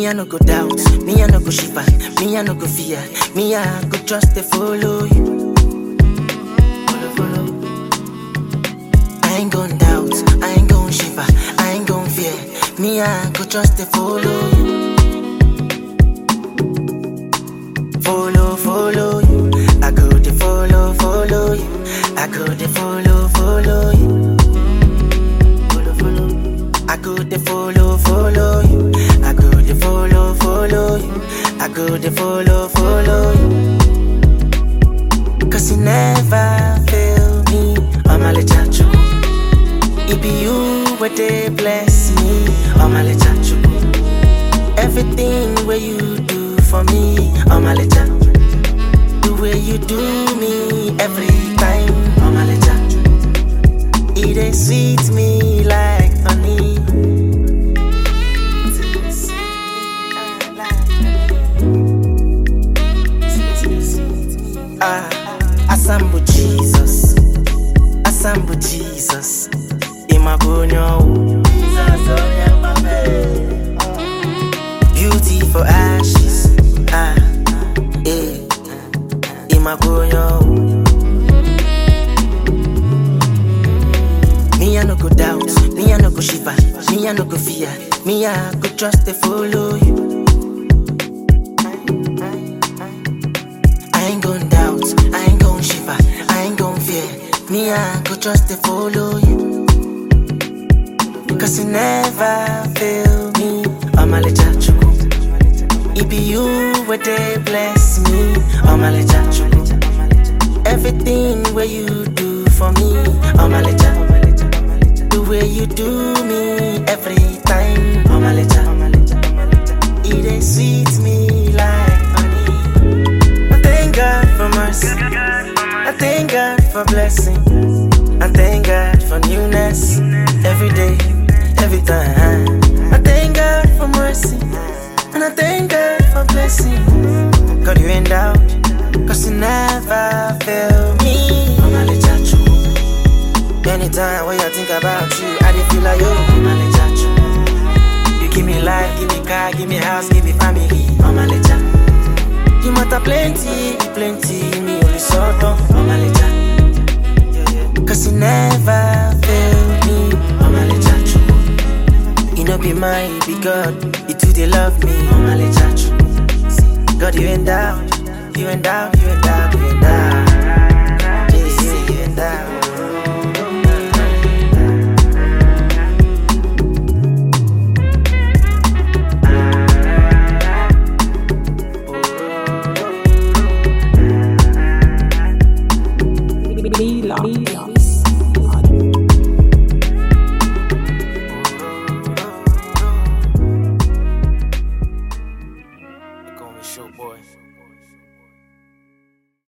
Me I no go doubt, me I no go shiver, me I no go fear, me I go trust to follow you. Follow, follow. I ain't gon' doubt, I ain't gon' shiver, I ain't gon' fear, me I go trust to follow you. Follow, follow you, I go to follow, follow you, I go to follow, follow you. Follow, follow. I go to follow, follow you. I go to follow, follow you. I go to follow, follow you. Cause you never fail me. I'm a chachu. It be you where they bless me. I'm a chachu. Everything where you do for me. I'm a chachu. The way you do me every time. I'm a chachu. It ain't sweet me like honey. Ah, Asambu Jesus, Asambu Jesus, Imabonyo. Beauty for ashes, ah, eh, Imabonyo. Me I no go doubt, me I no go shiver, me I no go fear, me I go trust to follow you. I ain't gon' doubt, I ain't gon' shiver, I ain't gon' fear, me I go trust to follow you. Cause you never fail me, I'm a chachu. It be you where they bless me, I'm a chachu. Everything where you do for me, I'm a chachu. The way you do me every time, I'm a It ain't sweet me like honey. I thank God for mercy. I thank God for blessing. I thank God for newness every day, every time. I thank God for mercy. And I thank God for blessing. God, you ain't doubt. Cause you never fail me. I'm a chachu. Anytime when I think about you, I dey feel like yo, I'm a chachu. You give me life, give me car, give me house, give me family. I'm a chachu. You matter plenty, plenty, me only sort of I'm a lecha. Cause you never fail me, I'm a lecha. You know be mine, you be God, you too they love me, I'm a lecha. God, you ain't doubt, you ain't doubt, you ain't doubt.